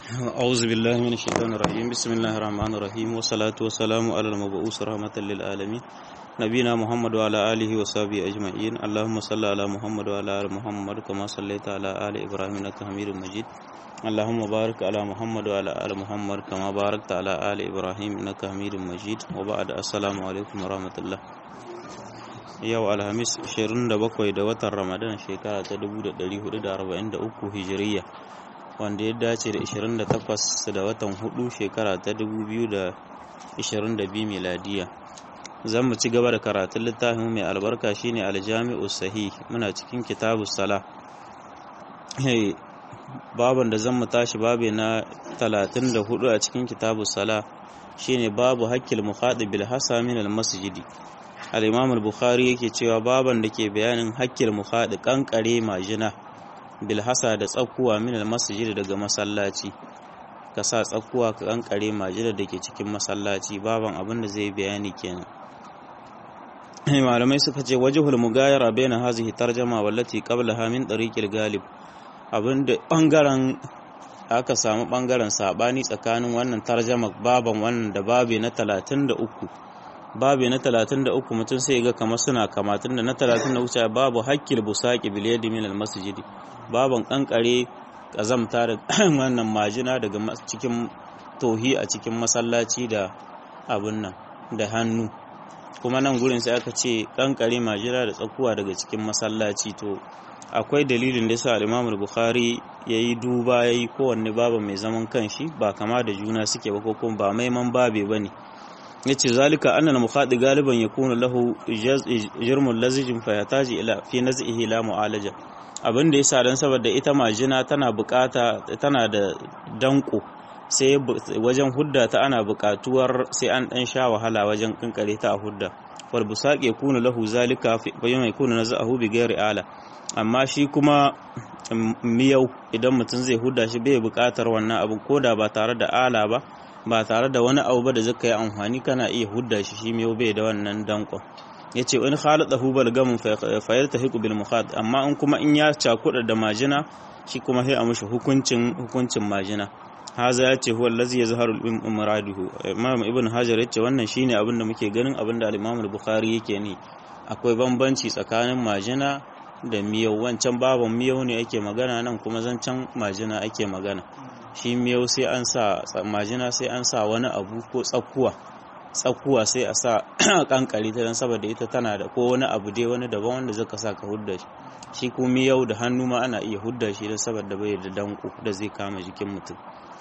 أعوذ بالله من الشيطان الرجيم بسم الله الرحمن الرحيم والصلاة والسلام على المبعوث رحمة للعالمين نبينا محمد وعلى آله وصحبه أجمعين اللهم صل على محمد وعلى آل محمد كما صليت على آل إبراهيم إنك حميد مجيد اللهم بارك على محمد وعلى آل محمد كما باركت على آل إبراهيم إنك حميد مجيد وبعد السلام عليكم ورحمة الله yau alhamis 27 da watan ramadan shekara ta 1443 hijiriya wanda ya dace da 28 da watan 4 shekara ta 2022 miladiya zan mu ci gaba da karatun littafin mai albarka shine aljami'u sahih muna cikin kitabu sala baban da zan mu tashi babe na 34 a cikin kitabu sala shine babu hakkil mukhadib bil hasa min al masjidi al-imam al-bukhari yake cewa baban da ke bayanin hakkil mukhadi kankare majina bilhasa da tsakuwa min al-masjid daga masallaci ka sa tsakuwa ka kankare majina da ke cikin masallaci baban abin da zai bayani kenan malamai suka ce wajhul mugayara baina hazihi tarjama wallati qablaha min tariqil galib abinda bangaren aka samu bangaren sabani tsakanin wannan tarjama baban wannan da babe na 33 babu na 33 mutum sai ga kamar suna kamatun da na 33 babu hakkil busaki bil yadi min al masjid baban kankare kazamta da wannan majina daga cikin tohi a cikin masallaci da abun nan da hannu kuma nan gurin sai aka ce kankare majina da tsakuwa daga cikin masallaci to akwai dalilin da yasa Imam Bukhari yayi duba yayi kowanne babu mai zaman kanshi ba kama da juna suke ba ko kuma ba maiman babe bane yace zalika annal mukhadi galiban yakunu lahu jirmul lazijin fa yataji ila fi naz'ihi la mu'alaja abin da yasa dan saboda ita majina tana bukata tana da danko sai wajen hudda ta ana bukatuwar sai an dan sha wahala wajen kinkare ta a hudda wal busaqi yakunu lahu zalika fa yawma yakunu naz'ahu bi ghairi ala amma shi kuma miyau idan mutum zai hudda shi bai bukatar wannan abin koda ba tare da ala ba ba tare da wani abu ba da zaka yi amfani kana iya hudda shi shi mai bai da wannan dankon yace in khaladahu balgamun fa yaltahiqu bil mukhad amma in kuma in ya cakuda da majina shi kuma sai a mishi hukuncin hukuncin majina haza yace huwa allazi yazharu al muraduhu imam ibn hajar yace wannan shine abin da muke ganin abin da al-imam al-bukhari yake ni akwai bambanci tsakanin majina da miyau wancan baban miyau ne ake magana nan kuma zancan majina ake magana shi miyau sai an sa majina sai an sa wani abu ko tsakuwa tsakuwa sai a sa kankari ta don saboda ita tana da ko wani abu dai wani daban wanda zaka sa ka hudda shi shi ko miyau da hannu ma ana iya hudda shi don saboda bai da danko da zai kama jikin mutum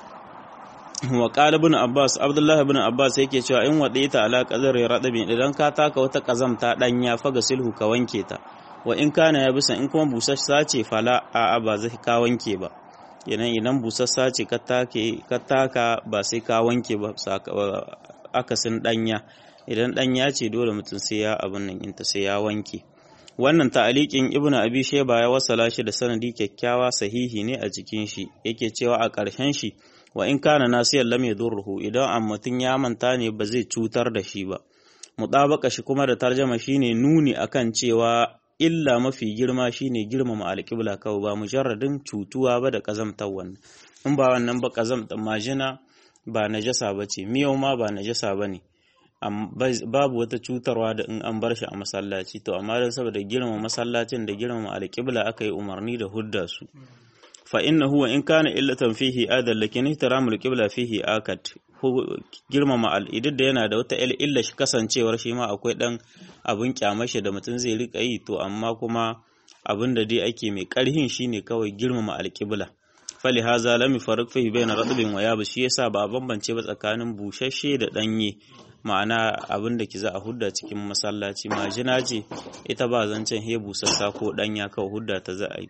wa qala ibn abbas abdullahi ibn abbas yake cewa in wadaita ala qadar radabin idan ka taka wata kazamta danya faga silhu ka wanke ta wa in kana ya bisa in kuma busassa ce fala a ba zai ka wanke ba idan idan busassa ce ka taka ba sai ka wanke ba akasin danya idan danya ce dole mutum sai ya abin nan inta sai ya wanke wannan ta'aliqin ibnu abi shayba ya wasala shi da sanadi kyakkyawa sahihi ne a cikin shi yake cewa a ƙarshen shi wa in kana nasiyan lam yadurruhu idan an mutum ya manta ne ba zai cutar da shi ba mutabaka shi kuma da tarjama shine nuni akan cewa illa mafi girma shine girmama alƙibla kawai ba mujarradin cutuwa ba da ƙazamtar wannan in ba wannan ba ƙazamtar majina ba najasa ba ce miyau ma ba najasa ba ne babu wata cutarwa da in an bar shi a masallaci to amma don saboda girmama masallacin da girmama alƙibla aka yi umarni da hudda su fa inna huwa in kana illatan fihi adal lakin ihtiramul qibla fihi akat girmama al'idid da yana da wata illa shi kasancewar shi ma akwai dan abin kyamashi da mutum zai rika yi to amma kuma abin da dai ake mai karhin shine kawai girmama alƙibla fali haza lam yufarriq fihi bayna radbin wa yabis shi yasa ba bambance ba tsakanin bushashe da danye ma'ana abin da ki za a hudda cikin masallaci majina ce ita ba zancen he busassa ko danya kawai hudda ta za a yi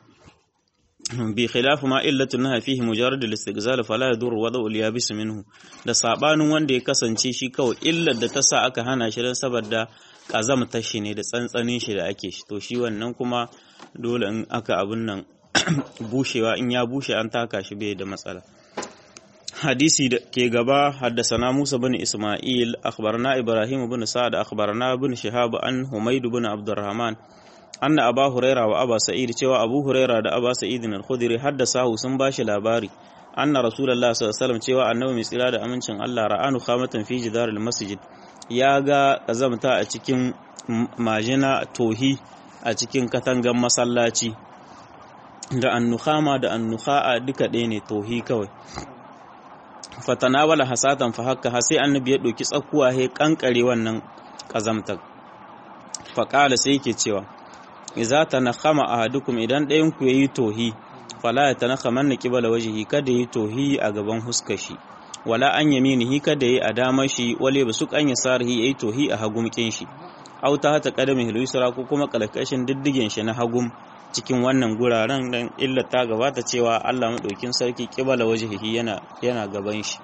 bi khilafu ma illatu naha fihi mujarrad al-istighzal fala yadur wada'u al-yabis minhu da sabanin wanda ya kasance shi kawai illar da ta sa aka hana shi dan saboda kazamta shi ne da tsantsanin shi da ake shi to shi wannan kuma dole in aka abun nan bushewa in ya bushe an taka shi bai da matsala hadisi da ke gaba haddasana Musa bin Isma'il akhbarana Ibrahim bin Sa'ad akhbarana bin Shihab an Humayd bin Abdurrahman anna aba huraira wa aba sa'id cewa abu huraira da aba sa'id al-khudri haddasahu sun bashi labari anna rasulullahi sallallahu alaihi wasallam cewa annabi mai tsira da amincin Allah ra'anu khamatan fi jidaril masjid ya ga kazamta a cikin majina tohi a cikin katangan masallaci da annukhama da annukha'a duka ɗaya ne tohi kawai fatanawala hasatan fa haka sai annabi ya ɗauki tsakuwa he kankare wannan kazamtar faƙala sai yake cewa iza tanakhama ahadukum idan ɗayan ku yayi tohi fala ya tanakhaman na qibala wajhi kada yi tohi a gaban huskar shi wala an yaminihi kada yi a damar shi wale ba su kan yasarihi yayi tohi a hagumkin shi aw ta hata qadami hilusra ko kuma kalkashin diddigen shi na hagum cikin wannan guraren dan illa ta gabata cewa Allah madaukin sarki qibala wajhihi yana yana gaban shi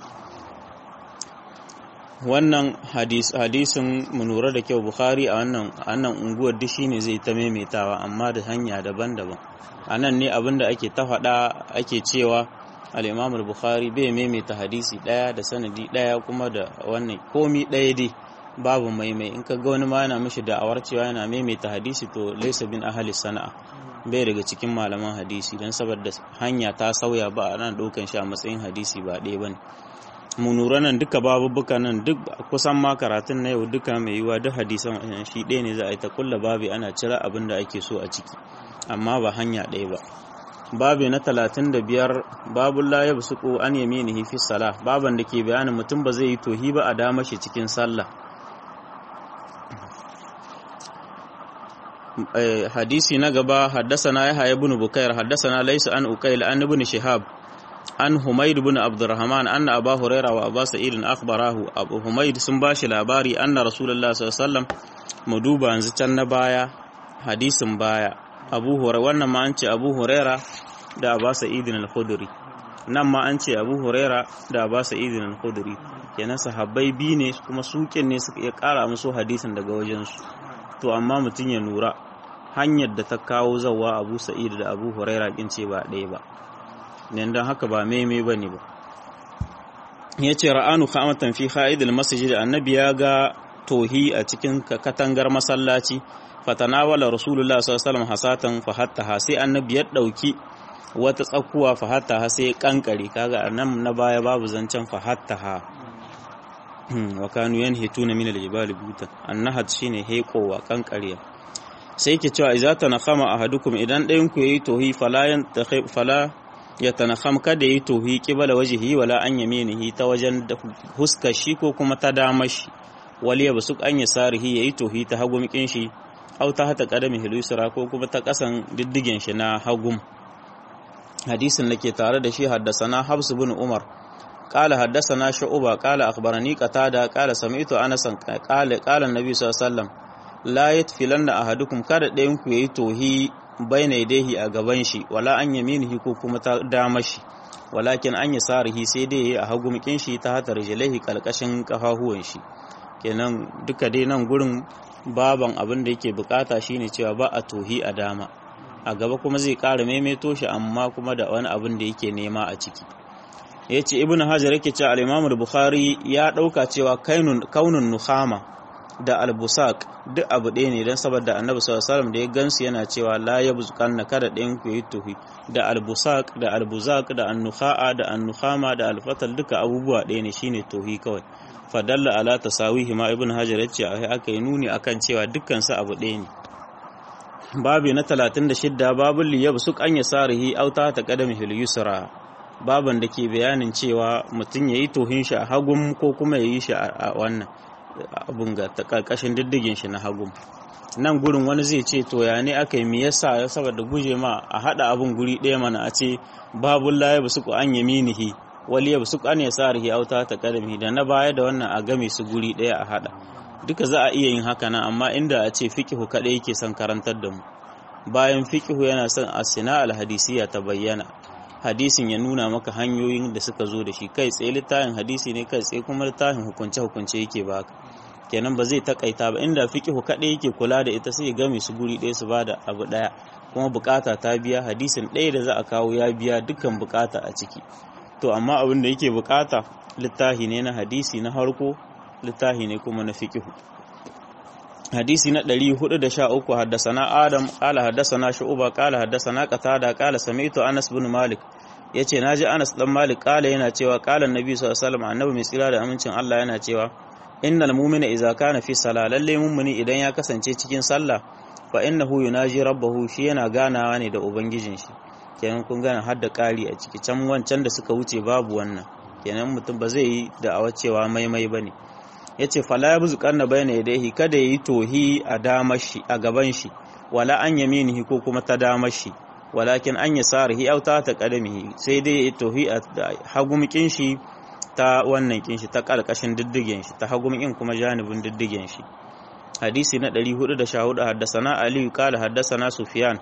wannan hadis hadisin mu lura da kyau bukhari a wannan annan unguwar duk shine zai ta maimaitawa amma da hanya daban-daban anan ne abinda ake ta faɗa ake cewa al-imam al-bukhari bai maimaita hadisi daya da sanadi daya kuma da wannan komi daya dai babu maimai in ka ga wani ma yana mishi da'awar cewa yana maimaita hadisi to laysa bin ahli sana'a bai daga cikin malaman hadisi don saboda hanya ta sauya ba a nan ɗaukan shi a matsayin hadisi ba ɗaya bane mu nura nan duka babubuka nan duk kusan ma karatun na yau duka mai yiwa duk hadisan shi ɗaya ne za a yi ta kulla babi ana cira abin da ake so a ciki amma ba hanya ɗaya ba babi na talatin da biyar babun la yabsuqu an yaminihi fi salah baban da ke bayanin mutum ba zai yi tohi ba a dama shi cikin sallah hadisi na gaba haddasana yahya ibn bukair haddasana laysa an uqayl an ibn shihab an humayd ibn abdurrahman anna aba huraira wa aba sa'id akhbarahu abu humayd sun bashi labari anna rasulullah sallallahu alaihi wasallam mu duba yanzu can na baya hadisin baya abu huraira wannan ma an ce abu huraira da aba sa'id al-khudri nan ma an ce abu huraira da aba sa'id al-khudri kenan sahabbai bi ne kuma sukin ne suka iya kara musu hadisin daga wajensu to amma mutum ya nura hanyar da ta kawo zawa abu sa'id da abu huraira kin ce ba ɗaya ba nan don haka ba meme ba ne ba ya ce ra'anu khamatan fi kha'idil masjid annabi ya ga tohi a cikin katangar masallaci fatanawala rasulullah sallallahu alaihi wasallam hasatan fa hatta sai annabi ya dauki wata tsakuwa fa hatta sai kankare kaga nan na baya babu zancen fa hatta wa kanu yanhituna min al-jibali butan annahat shine hekowa kankariya sai yake cewa idza tanakhama ahadukum idan ɗayan ku yayi tohi fala yantakhib fala yatanakham kada yayi tohi qibala wajhihi wala an yaminihi ta wajen huskar shi ko kuma ta damar shi wali ya basuk an yasarihi yayi tohi ta hagum kin shi aw ta hata qadami hilusra ko kuma ta kasan diddigen shi na hagum hadisin da ke tare da shi haddasana habs bin umar قال حدثنا شعبة قال أخبرني قتادة قال سمعت أنس قال قال النبي صلى الله عليه وسلم لا يتفلن أحدكم kada ɗayan ku yayi tohi baina yadayhi a gaban shi wala an yaminihi ko kuma ta dama shi walakin an yasarihi sai dai yayi a hagumkin shi ta hatar rijlaihi kalkashin kafahuwan shi kenan duka dai nan gurin baban abin da yake bukata shine cewa ba a tohi a dama a gaba kuma zai ƙara maimaito shi amma kuma da wani abin da yake nema a ciki ya ce ibn hajar yake cewa al bukhari ya ɗauka cewa kaunun nuhama da albusak duk abu ɗaya ne don saboda annabi sallallahu da ya gansu yana cewa la yabzukan na kada ɗayan ku yi tuhi da albusak da albuzak da annuha'a da annuhama da alfatal duka abubuwa ɗaya ne shine tuhi kawai fadalla ala tasawihi ma ibn hajar yace a aka yi nuni akan cewa dukkan su abu ɗaya ne babu na 36 babul liyabsuk an yasarihi auta ta qadamihi al-yusra baban da ke bayanin cewa mutum ya yi tohin shi a hagun ko kuma ya yi shi a wannan abun ga ta karkashin diddigin shi na hagun nan gurin wani zai ce to ya ne aka yi me yasa saboda guje ma a hada abun guri ɗaya mana a ce babul la ya ku an yaminihi wali ya busuku an yasarihi auta ta kadami da na baya da wannan a game su guri ɗaya a hada duka za a iya yin haka nan amma inda a ce fiqhu kadai yake son karantar da mu bayan fiqhu yana son asina al-hadisiya ta bayyana hadisin ya nuna maka hanyoyin da suka zo da shi kai tsaye littafin hadisi ne kai tsaye kuma littafin hukunce hukunce yake baka kenan ba zai takaita ba inda fiqhu kadai yake kula da ita sai ya game su guri ɗaya su bada abu ɗaya kuma bukata ta biya hadisin ɗaya da za a kawo ya biya dukkan bukata a ciki to amma abin da yake bukata littafi ne na hadisi na harko littafi ne kuma na fiqhu hadisi na 413 haddasana adam qala haddasana shu'ba qala haddasana qatada qala sami'tu anas bin malik yace naji Anas dan Malik kala yana cewa kala Annabi sallallahu alaihi wasallam annabi mai tsira da amincin Allah yana cewa innal mu'mina idza kana fi salah lalle mu'mini idan ya kasance cikin sallah fa innahu yunaji rabbahu shi yana ganawa ne da ubangijin shi kenan kun gana har da ƙari a ciki can wancan da suka wuce babu wannan kenan mutum ba zai yi da awa cewa maimai bane yace fala ya buzu kanna bayna yadayhi kada yayi tohi a damar shi a gaban shi wala an yaminihi ko kuma ta damar shi walakin an yasarihi aw ta ta qadamihi sai dai yayi tohi a hagumkin shi ta wannan kin shi ta karkashin diddigen shi ta hagumkin kuma janibin diddigen shi hadisi na 414 haddasana Ali qala haddasana Sufyan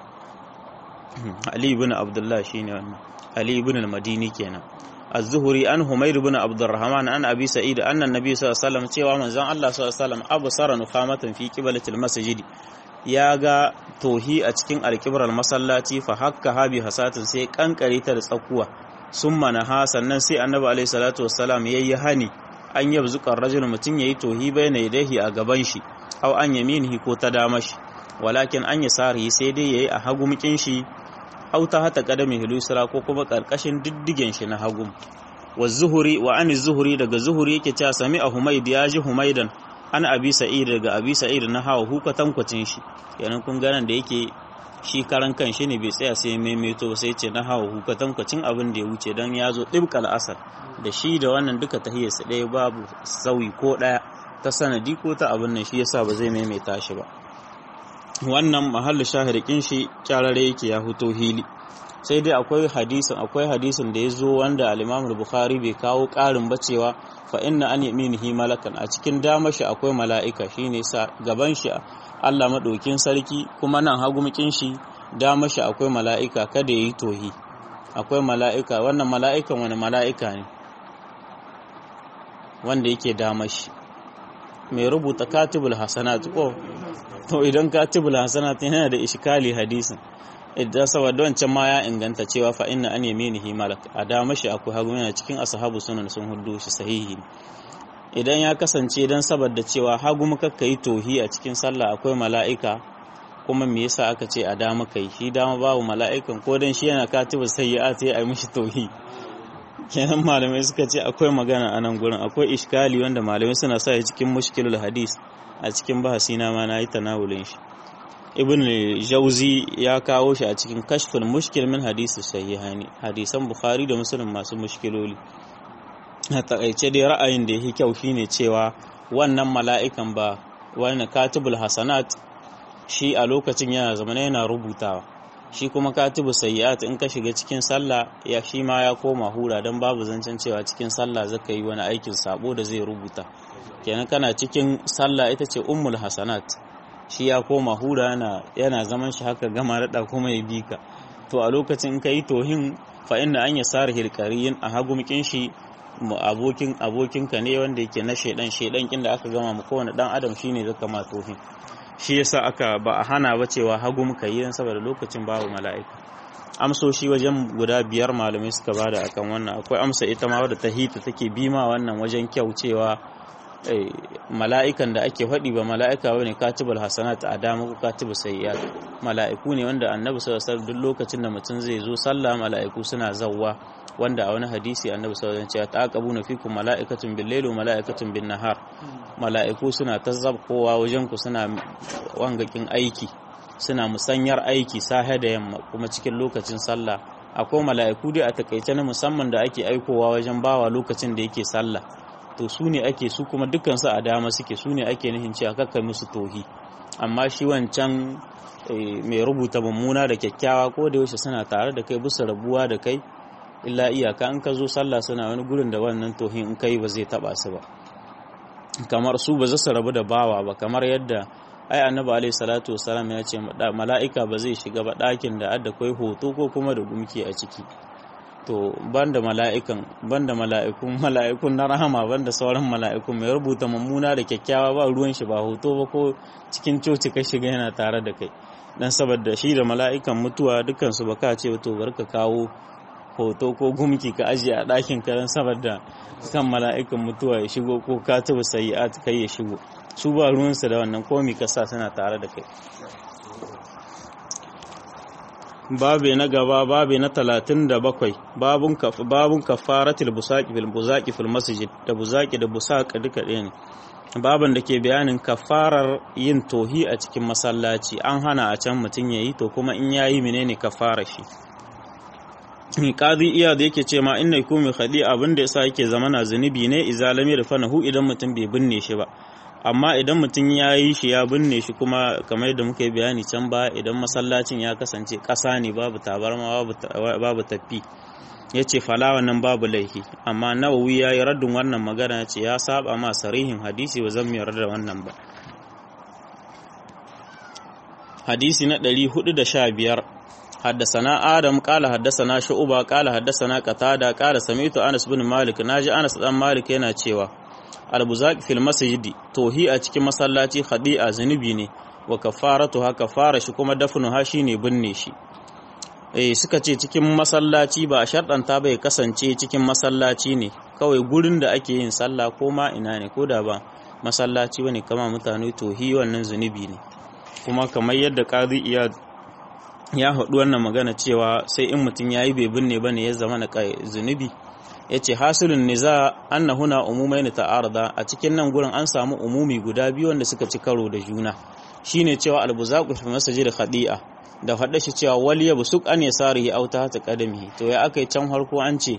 Ali ibn Abdullah shine wannan Ali ibn al-Madini kenan Az-Zuhri an Humayr ibn Abdurrahman an Abi Sa'id anna Nabi sallallahu alaihi wasallam cewa manzon Allah sallallahu alaihi wasallam absara nufamatan fi qiblatil masjid ya ga tohi a cikin alkibrar masallaci fa hakka habi hasatin sai kankare ta da tsakuwa summa naha sannan sai Annabi alaihi salatu wassalam yayi hani an yabzuka rajul mutun yayi tohi bayna yadayhi a gaban shi aw an yaminihi ko ta dama shi walakin an yasarihi sai dai yayi a hagumkin shi aw ta hata qadami hilusra ko kuma karkashin diddigen shi na hagum wa zuhuri wa an zuhuri daga zuhuri yake cewa sami a humaid ya ji humaidan an abi sa'id daga abi sa'id na hawa huka tankwacin shi yanan kun ganan da yake shi karan kan shi ne bai tsaya sai maimaito ba sai ce na hawa huka tankwacin abin da ya wuce dan ya zo dibkal asar da shi da wannan duka tahiyarsa ɗaya babu sauyi ko ɗaya ta sanadi ko ta abin nan shi yasa ba zai maimaita shi ba wannan mahallu shahirikin shi kyarare yake ya huto hili sai dai akwai hadisin akwai hadisin da ya zo wanda al-Imam bukhari bai kawo ƙarin ba cewa fa inna an yaminihi malakan a cikin dama shi akwai mala'ika shine sa gaban shi Allah madaukin sarki kuma nan hagumkin shi dama shi akwai mala'ika kada yayi tohi akwai mala'ika wannan mala'ikan wani mala'ika ne wanda yake dama shi mai rubuta katibul hasanat ko to idan katibul hasanat yana da ishkali hadisin idan saboda wancan ma ya inganta cewa fa inna an yaminihi malak a dama shi akwai hagu yana cikin ashabu sunan sun hudu shi sahihi idan ya kasance dan saboda cewa hagu muka kai tohi a cikin sallah akwai mala'ika kuma me yasa aka ce a dama kai shi dama babu mala'ikan ko dan shi yana katibul sayyi'at ya yi mishi tohi kenan malamai suka ce akwai magana a nan gurin akwai iskali wanda malamai suna sa cikin mushkilul hadis a cikin bahasi na ma na yi tanawulin shi ibn jauzi ya kawo shi a cikin kashfin mushkil min hadisi sahihani hadisan bukhari da muslim masu mushkiloli a takaice dai ra'ayin da yake kyau shine cewa wannan mala'ikan ba wani katibul hasanat shi a lokacin yana zama yana rubutawa shi kuma katibu sayyi'at in ka shiga cikin sallah ya shi ma ya koma hura dan babu zancen cewa cikin sallah zaka yi wani aikin sabo da zai rubuta kenan kana cikin sallah ita ce ummul hasanat shi ya koma hura yana yana zaman shi haka gama rada kuma ya bi ka to a lokacin in kai tohin fa inna an yasar hilqariyin a hagumkin shi abokin abokinka ne wanda yake na shedan shedan kin da aka gama mu kowane dan adam shine zaka ma tohin shi yasa aka ba a hana ba cewa hagu muka yi saboda lokacin babu mala'ika amsoshi wajen guda biyar malamai suka bada akan wannan akwai amsa ita ma wadda ta hita take bima wannan wajen kyau cewa mala'ikan da ake faɗi ba mala'ika bane katibul hasanat a dama ko katibul sayyi'at mala'iku ne wanda annabi sallallahu alaihi wasallam duk lokacin da mutum zai zo sallah mala'iku suna zawwa wanda a wani hadisi annabi sallallahu alaihi wasallam ya taqabuna fikum mala'ikatun bil layli wa mala'ikatun bin nahar mala'iku suna tazzabkowa wajen ku suna wangakin aiki suna musanyar aiki sahe da yamma kuma cikin lokacin sallah akwai mala'iku dai a takaice na musamman da ake aikowa wajen bawa lokacin da yake sallah to su ne ake su kuma dukansu a dama suke su ne ake nihin cewa kakkai musu tohi amma shi wancan mai rubuta mummuna da kyakkyawa ko da yaushe suna tare da kai bisa rabuwa da kai illa iyaka in ka zo sallah suna wani gurin da wannan tohin in kai ba zai taba su ba kamar su ba za su rabu da bawa ba kamar yadda ai annabi alaihi salatu wasalam ya ce mala'ika ba zai shiga ba ɗakin da adda kai hoto ko kuma da gumki a ciki to banda mala'ikan banda mala'ikun mala'ikun na rahama banda sauran mala'ikun mai rubuta mummuna da kyakkyawa ba ruwan shi ba hoto ba ko cikin coci ka shiga yana tare da kai dan saboda shi da mala'ikan mutuwa dukkan su baka ce to barka kawo hoto ko gumki ka ajiye a ɗakin ka dan saboda kan mala'ikan mutuwa ya shigo ko katibu sayi'at kai ya shigo su ba ruwansu da wannan komi ka sa suna tare da kai babe na gaba babe na talatin da bakwai babun kafaratul busaki fil buzaki fil masjid da buzaki da busaka duka ɗaya ne baban da ke bayanin kafarar yin tohi a cikin masallaci an hana a can mutum ya yi to kuma in ya yi menene kafara shi qadi iya da yake ce ma inna yakumi khadi abin da yasa yake zama na zunubi ne izalami da fanahu idan mutum bai binne shi ba amma idan mutum ya yi shi ya binne shi kuma kamar yadda muka yi bayani can ba idan masallacin ya kasance ƙasa ne babu tabarma babu tafi ya ce falawa nan babu laifi amma nawawi ya yi raddin wannan magana ya ce ya saba ma sarihin hadisi ba zan yarda da wannan ba hadisi na 415 حدثنا آدم قال حدثنا شعبة قال حدثنا قتادة قال سمعت أنس بن مالك ناجي أنس بن مالك yana cewa albuzaq fil masjidi tohi a cikin masallaci khadi'a zunubi ne wa kafaratu ha kafara shi kuma dafnu ha shine binne shi eh suka ce cikin masallaci ba a sharɗanta bai kasance cikin masallaci ne kawai gurin da ake yin sallah ko ma ina ne ko da ba masallaci bane kama mutane tohi wannan zunubi ne kuma kamar yadda qadi iyad ya haɗu wannan magana cewa sai in mutum yayi bai binne bane ya zama na zunubi ya ce hasilin niza anna huna umumai na ta'arda a cikin nan gurin an samu umumi guda biyu wanda suka ci karo da juna shine cewa albuzaku fi masajid khadi'a da faɗa shi cewa wal yabsuk an yasarihi aw ta ta qadamihi to ya akai can harko an ce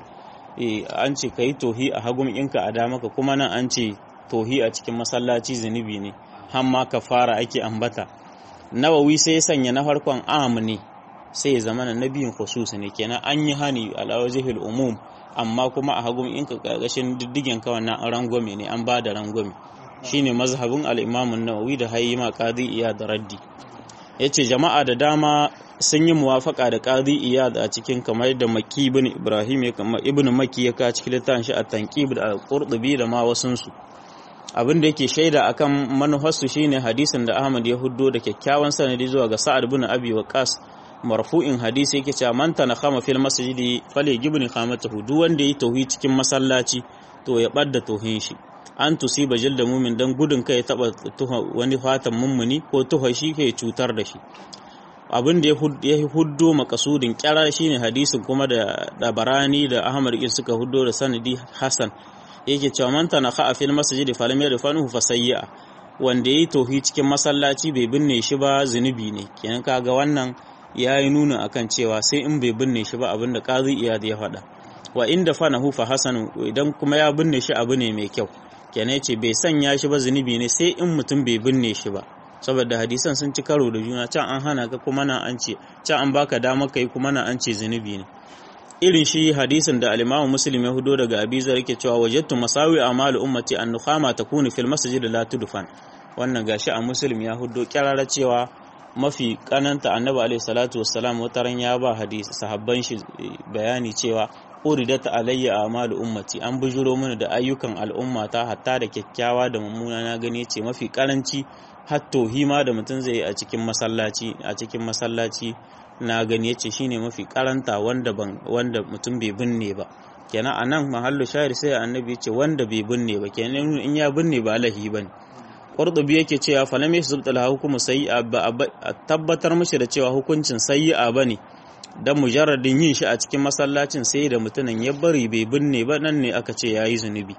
an ce kai tohi a hagun inka a damaka kuma nan an ce tohi a cikin masallaci zunubi ne hamma kafara ake ambata nawawi sai ya sanya na farkon am ne sai ya zama na biyun khusus ne kenan an yi hani ala wajhil umum amma kuma a hagun in ka karkashin diddigen ka wannan rangwame ne an ba da rangwame shine mazhabin al-Imam an-Nawawi da Hayyima Qadi Iyad raddi yace jama'a da dama sun yi muwafaka da Qadi Iyad a cikin kamar da Makki ibn Ibrahim ya kamar Ibn Makki ya ka cikin littafin shi at-Tanqib da al-Qurtubi da ma wasun su abin da yake shaida akan manufarsu shine hadisin da Ahmad ya huddo da kyakkyawan sanadi zuwa ga Sa'ad ibn Abi Waqqas marfu'in hadisi yake cewa man tanakhama fil masjidi fale gibni khamatahu duk wanda yi tauhi cikin masallaci to ya badda tauhin shi an tusiba jilda mumin dan gudun kai taba tuha wani fatan mummuni ko tuha shi kai cutar da shi abin da ya huddo makasudin kyara shine hadisin kuma da dabarani da Ahmad ibn suka huddo da sanadi Hasan yake cewa man tanakha fil masjidi falam yarfanuhu fasayya wanda yayi tauhi cikin masallaci bai binne shi ba zunubi ne kenan kaga wannan ya yi nuna akan cewa sai in bai binne shi ba abinda qazi iyad ya faɗa wa inda fanahu fa hasanu idan kuma ya binne shi abu ne mai kyau kenan yace bai sanya shi ba zunubi ne sai in mutum bai binne shi ba saboda hadisan sun ci karo da juna can an hana ka kuma na an ce can an baka dama kai kuma na an ce zunubi ne irin shi hadisin da al-Imam Muslim ya hudo daga Abi Zar yake cewa wajadtu masawi amalu ummati an nukhama takunu fil masjid la tudfan wannan gashi a Muslim ya hudo kirara cewa mafi kananta annabi alaihi salatu wassalam wataran ya ba hadisi sahabban shi bayani cewa uridat alayya amalu ummati an bujuro mana da ayyukan al'ummata hatta da kyakkyawa da mummuna na gani ce mafi karanci hatto hima da mutum zai a cikin masallaci a cikin masallaci na gani yace shine mafi karanta wanda ban wanda mutum bai binne ba kenan anan mahallu shahir sai annabi ya ce wanda bai binne ba kenan in ya binne ba lahi bane Qurtubi yake cewa falam yasbut al hukumu sayyi'a ba a tabbatar mishi da cewa hukuncin sayyi'a bane dan mujarradin yin shi a cikin masallacin sai da mutumin ya bari bai binne ba nan ne aka ce yayi zunubi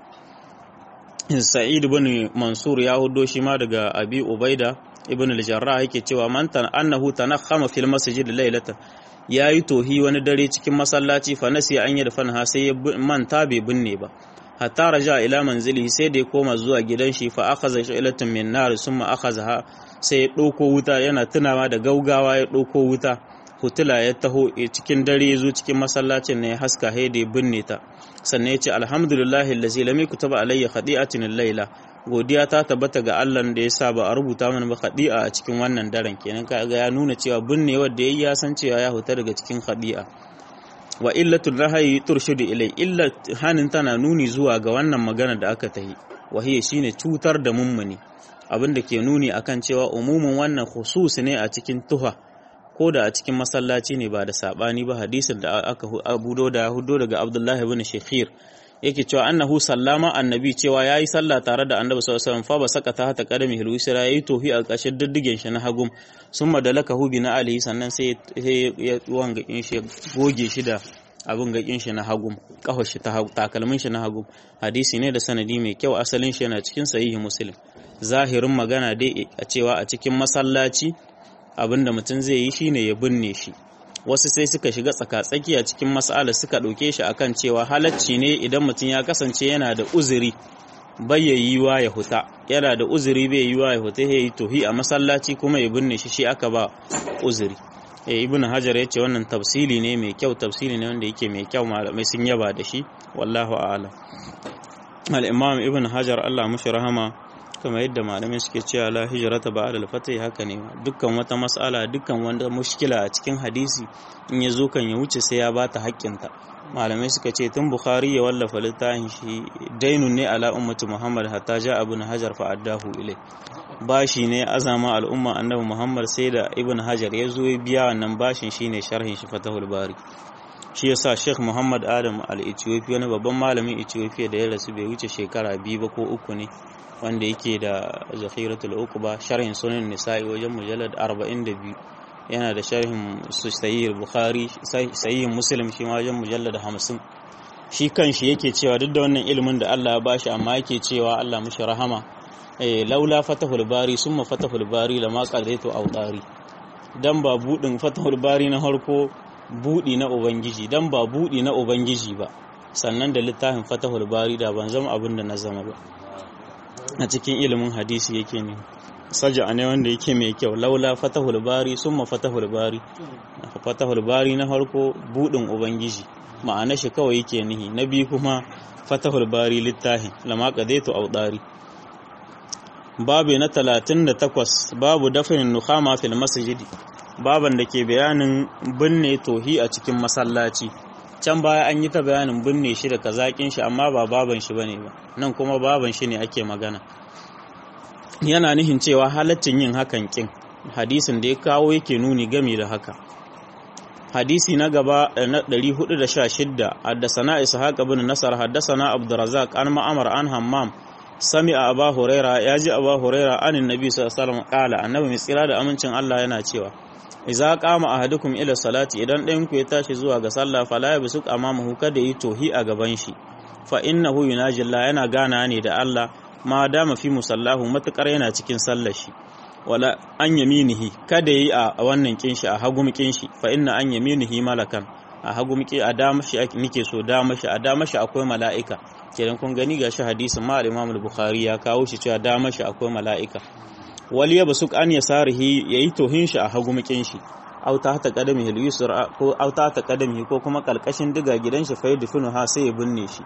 Sa'id ibn Mansur ya hudo shi ma daga Abi Ubaida ibn al-Jarrah yake cewa man tan annahu tanakhama fil masjid laylatan yayi tohi wani dare cikin masallaci fa nasi an yadfanha sai ya manta bai binne ba hatta raja ila manzilihi sai da ya koma zuwa gidan shi fa akhadha sha'ilatan min nar summa akhadha sai ya dauko wuta yana tunawa da gaugawa ya dauko wuta hutula ya taho cikin dare zo cikin masallacin ne ya haska hai da ya binne ta sannan ya ce alhamdulillahi allazi lam yakutaba alayya khadi'atin al-laila godiya ta tabbata ga Allah da ya sa ba a rubuta mana ba khadi'a a cikin wannan daren kenan kaga ya nuna cewa binnewar da yayi ya san cewa ya huta daga cikin khadi'a wa illatul nahayi turshidu ilai illa hanin tana nuni zuwa ga wannan magana da aka tahi wa hiya shine cutar da mummuni abinda ke nuni akan cewa umumin wannan khusus ne a cikin tuha ko da a cikin masallaci ne ba da sabani ba hadisin da aka abudo da hudo daga Abdullahi ibn Shekhir yake cewa annahu sallama annabi cewa yayi sallah tare da annabi sallallahu alaihi wasallam fa ba saka ta hata kadami hilwisra yayi tohi a ƙarshen diddigen shi na hagum summa dalaka hubi na alihi sannan sai ya wanga in shi goge shi da abin gakin shi na hagum kafar shi ta takalmin shi na hagum hadisi ne da sanadi mai kyau asalin shi yana cikin sahihi muslim zahirin magana dai a cewa a cikin masallaci abinda mutum zai yi shine ya binne shi wasu sai suka shiga tsaka-tsaki a cikin mas'ala suka ɗauke shi akan cewa halacci ne idan mutum ya kasance yana da uzuri bai ya yiwa ya huta yana da uzuri bai yiwa ya huta ya yi tohi a masallaci kuma ya binne shi shi aka ba uzuri eh ibn hajar yace wannan tafsili ne mai kyau tafsili ne wanda yake mai kyau malamai sun yaba da shi wallahu a'lam al-imam ibn hajar Allah mushi rahama kamar yadda malamai suke cewa la hijrata ba'da al-fatih haka ne dukkan wata mas'ala dukkan wanda mushkila a cikin hadisi in ya zo kan ya wuce sai ya bata haƙƙinta malamai suka ce tun bukhari ya wallafa littafin shi dainun ne ala ummati muhammad hatta ja ibn hajar fa addahu ilai bashi ne azama al'umma annabi muhammad sai da ibn hajar ya zo ya biya wannan bashin shine sharhin shi fatahul bari shi yasa sheikh muhammad adam al-ethiopiya wani babban malamin ethiopia da ya rasu bai wuce shekara biyu ba ko uku ne wanda yake da zakhiratul uqba sharhin sunan nisa'i wajen mujallad 42 yana da sharhin sahih bukhari sahih muslim shi ma wajen mujallad 50 shi kanshi yake cewa duk da wannan ilimin da Allah ya bashi amma yake cewa Allah mushi rahama eh laula fatahul bari summa fatahul bari lama qadaitu awdari dan ba budin fatahul bari na harko budi na ubangiji dan ba budi na ubangiji ba sannan da littafin fatahul bari da ban zama abin da na zama ba a cikin ilimin hadisi yake ne saja ne wanda yake mai kyau laula fatahul bari summa fatahul bari fatahul bari na harko budin ubangiji ma'ana shi kawai yake nihi na biyu kuma fatahul bari littahin lama qadaitu awdari babu na 38 babu dafin nukhama fil masjidi baban da ke bayanin binne tohi a cikin masallaci can baya an yi ta bayanin binne shi da kazakin shi amma ba baban shi bane ba nan kuma baban shi ne ake magana yana nihin cewa halaccin yin hakan kin hadisin da ya kawo yake nuni game da haka hadisi na gaba na 416 haddasana ishaq ibn nasar haddasana abdurrazzaq an ma'amar an hammam sami'a aba huraira yaji aba huraira anin nabi sallallahu alaihi wasallam qala annabi mai tsira da amincin Allah yana cewa idza qama ahadukum ila salati idan ɗayan ku ya tashi zuwa ga sallah fala yabsuk amamahu kada yi tohi a gaban shi fa innahu yunaji Allah yana gana ne da Allah ma dama fi musallahu matukar yana cikin sallar shi wala an yaminihi kada yi a wannan kinshi a hagum kinshi fa inna an yaminihi malakan a hagum ki a dama shi nike so dama shi a dama shi akwai mala'ika kenan kun gani gashi hadisin ma al-Imam al-Bukhari ya kawo shi cewa dama shi akwai mala'ika wali ya basuk an yasarihi yayi tohin shi a hagum kinshi aw ta ta qadamihi al-yusra ko aw ta ta qadamihi ko kuma kalkashin diga gidan shi fa yadfinu ha sai ya binne shi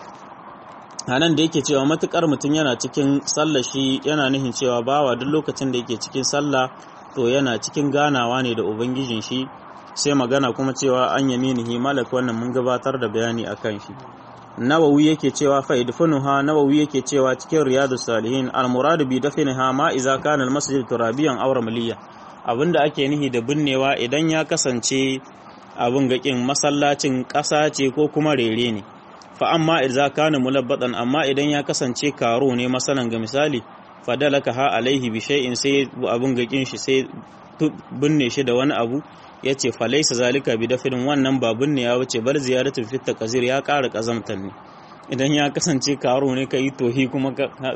anan da yake cewa matukar mutum yana cikin sallah shi yana nihin cewa bawa duk lokacin da yake cikin sallah to yana cikin ganawa ne da ubangijin shi sai magana kuma cewa an yaminihi malak wannan mun gabatar da bayani akan shi nawawi yake cewa fa idfunuha nawawi yake cewa cikin riyadus salihin al muradu bi dafniha ma iza kana al masjid turabiyan aw ramliya abinda ake nihi da binnewa idan ya kasance abin gakin masallacin ƙasa ce ko kuma rere ne fa amma idza kana mulabbatan amma idan ya kasance karo ne masalan ga misali fadalaka ha alaihi bi shay'in sai abun gakin shi sai binne shi da wani abu yace fa laysa zalika bi dafin wannan ba binne ya wuce bal ziyaratu fit taqzir ya ƙara kazamtan ne idan ya kasance karo ne kai tohi kuma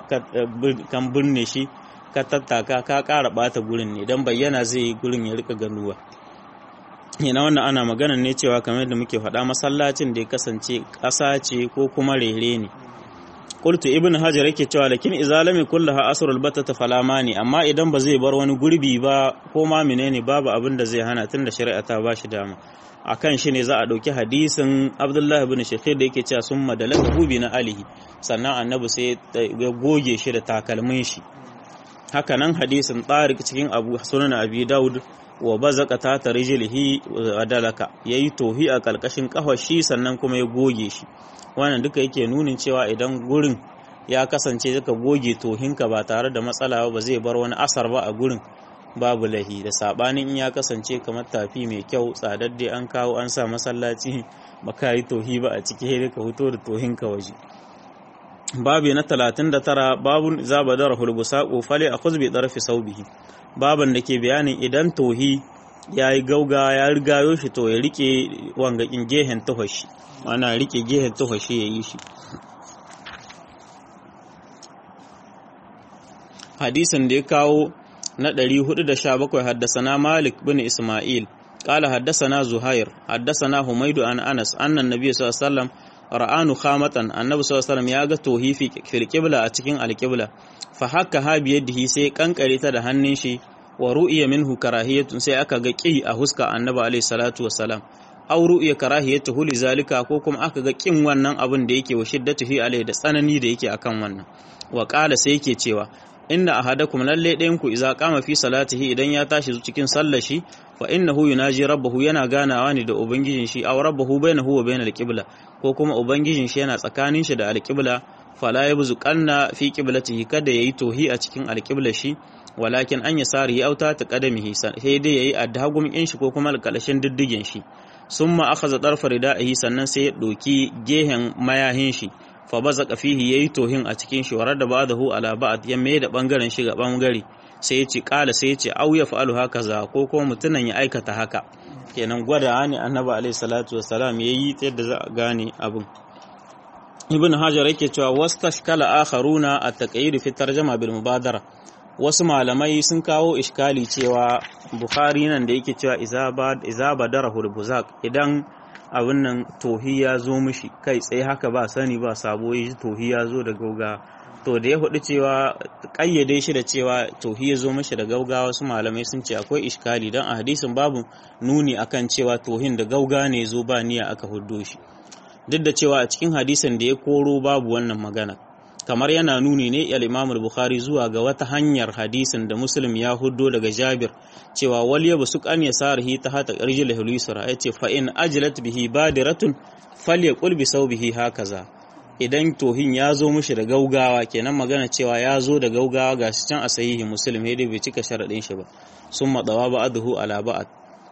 kan binne shi ka tattaka ka ƙara bata gurin ne dan bayyana zai yi gurin ya rika ganuwa yana wannan ana magana ne cewa kamar da muke faɗa masallacin da ya kasance ƙasa ce ko kuma rere ne qultu ibn hajar yake cewa lakin izalami kullaha asrul batata falamani amma idan ba zai bar wani gurbi ba ko ma menene babu abin da zai hana tunda shari'a ta bashi dama akan shi ne za a ɗauki hadisin abdullahi ibn shakhir da yake cewa sun madalaka hubi na alihi sannan annabi sai ya goge shi da takalmin shi haka nan hadisin tsarik cikin abu sunan abi daud wa bazaka ta ta rijlihi adalaka yayi tohi a kalkashin kafar shi sannan kuma ya goge shi wannan duka yake nunin cewa idan gurin ya kasance zaka goge tohinka ba tare da matsala ba zai bar wani asar ba a gurin babu lahi da sabanin in ya kasance kamar tafi mai kyau tsadadde an kawo an sa masallaci baka yi tohi ba a ciki sai ka fito da tohin ka waje babu na 39 babu zabadara hulbusaqu fali akhuz bi darfi saubihi baban da ke bayanin idan tohi ya yi gauga ya rigayo shi to ya rike wangakin gehen tuhashi ana rike gehen tuhashi ya yi shi hadisin da ya kawo na 417 haddasana malik bin isma'il قال حدثنا زهير حدثنا حميد عن انس ان النبي صلى الله عليه وسلم ra'anu khamatan annabi sallallahu alaihi wasallam ya ga tohi fil qibla a cikin alqibla fa hakka ha biyadihi sai kankare ta da hannun shi wa ru'iya minhu karahiyatun sai aka ga ƙi a huska annabi alaihi salatu wassalam aw ru'iya karahiyatu li zalika ko kuma aka ga ƙin wannan abin da yake wa shiddatuhi alaihi da tsanani da yake akan wannan wa qala sai yake cewa inna ahadakum lalle ɗayan ku idza qama fi salatihi idan ya tashi cikin sallar shi fa innahu yunaji rabbahu yana ganawa ne da ubangijin shi aw rabbahu bainahu wa bainal qibla ko kuma ubangijin shi yana tsakanin shi da alqibla fala yabzu qanna fi qiblatihi kada yayi tohi a cikin alqiblar shi walakin an yasari auta ta qadamihi sai dai yayi addagum in shi ko kuma alkalashin diddigin shi summa akhadha darfa ridaihi sannan sai ya doki gehen mayahin shi fa bazaka fihi yayi tohin a cikin shi warar da ba'dahu ala ba'd ya mai da bangaren shi ga bangare sai ya ce kala sai ya ce au ya fa'alu hakaza ko kuma mutunan ya aikata haka kenan gwada ne annabi alaihi salatu wassalam yayi yadda za a gane abin ibn hajar yake cewa wastashkala akharuna at-taqyid fi tarjuma bil mubadara wasu malamai sun kawo iskali cewa bukhari nan da yake cewa iza badara hulbuzak idan abin nan tohi ya zo mishi kai tsaye haka ba sani ba sabo ya ji tohi ya zo da gauga to da ya hudu cewa kayyade shi da cewa tohi ya zo mishi da gauga wasu malamai sun ce akwai iskali don a hadisin babu nuni akan cewa tohin da gauga ne zo ba niyya aka huddo shi duk da cewa a cikin hadisin da ya koro babu wannan magana kamar yana nuni ne al-Imam bukhari zuwa ga wata hanyar hadisin da Muslim ya huddo daga Jabir cewa wal yabsuq an yasarihi ta hata qarjil hulisra yace fa in ajlat bihi badiratun falyaqul bi sawbihi hakaza idan tohin ya zo mishi da gaugawa kenan magana cewa ya zo da gaugawa gashi can a sahihi Muslim dai bai cika sharadin shi ba summa dawa ba'dahu ala ba'd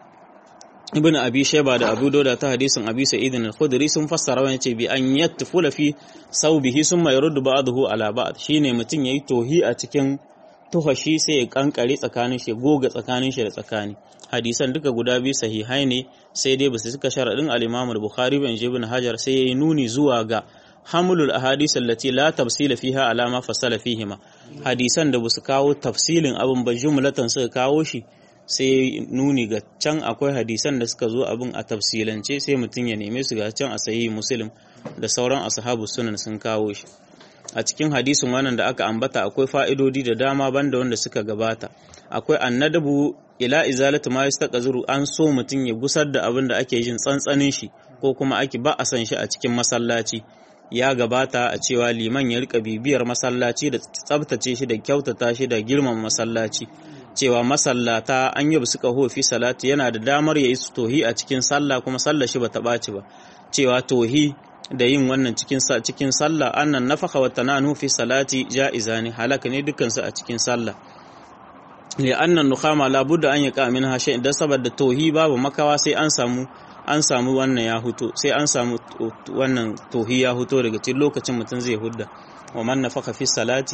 ibn abi shayba da abu dauda ta hadisin abi sa'id al-khudri sun fassara wani ce bi an yattufula fi saubihi summa yaruddu ba'dahu ala ba'd shine mutun yayi tohi a cikin tuhashi sai ya kankare tsakanin shi goga tsakanin shi da tsakani hadisan duka guda biyu sahihai ne sai dai basu suka sharadin al-imam al-bukhari bin ibn hajar sai yayi nuni zuwa ga hamlul ahadith allati la tafsila fiha ala ma fasala fihima hadisan da basu kawo tafsilin abin ba jumlatan suka kawo shi sai nuni ga can akwai hadisan da suka zo abin a tafsilance sai mutum ya neme su ga can a sayi muslim da sauran ashabu sunan sun kawo shi a cikin hadisin wannan da aka ambata akwai fa'idodi da dama banda wanda suka gabata akwai annadabu ila izalatu ma yastaqzuru an so mutum ya gusar da abin da ake jin tsantsanin shi ko kuma ake ba a san shi a cikin masallaci ya gabata a cewa liman ya rika bibiyar masallaci da tsabtace shi da kyautata shi da girmama masallaci cewa masallata an yi suka hofi salati yana da damar ya yi tohi a cikin sallah kuma sallah shi bata ɓaci ba cewa tohi da yin wannan cikin cikin sallah annan nafaka wa tananu fi salati ja'iza ne halaka ne dukansu a cikin sallah li annan nukhama la budda an yaqa min hashe idan saboda tohi babu makawa sai an samu an samu wannan ya huto sai an samu wannan tohi ya huto daga cikin lokacin mutum zai hudda wa man nafaka fi salati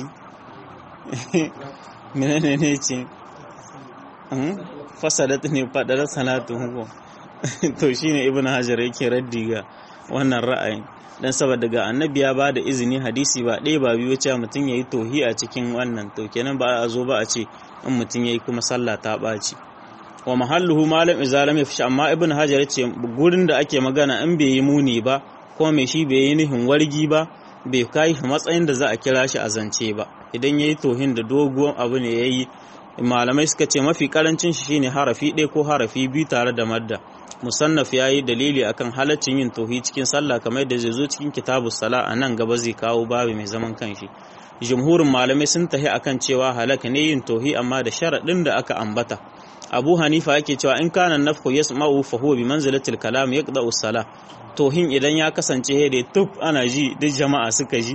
menene ne ce fasadat ne fadar salatu hugo to shine ibnu hajar yake raddi ga wannan ra'ayin dan saboda ga annabi ya bada izini hadisi ba ɗaya ba biyu cewa mutum yayi tohi a cikin wannan to kenan ba a zo ba a ce in mutum yayi kuma sallah ta ɓaci wa mahalluhu malam izalam yafi amma ibnu hajar yace gurin da ake magana in bai yi muni ba ko mai shi bai yi nihin wargi ba bai kai matsayin da za a kira shi a zance ba idan yayi tohin da doguwan abu ne yayi malamai suka ce mafi karancin shi shine harafi ɗaya ko harafi biyu tare da madda musannaf ya yi dalili akan halaccin yin tohi cikin sallah kamar yadda zai zo cikin kitabu sala a nan gaba zai kawo babu mai zaman kanshi jumhurin malamai sun tahi akan cewa halaka ne yin tohi amma da sharaɗin da aka ambata abu hanifa yake cewa in kana nafku yasma'u fa huwa bi manzilatil kalam yaqda'u sala tohin idan ya kasance da tuf ana ji duk jama'a suka ji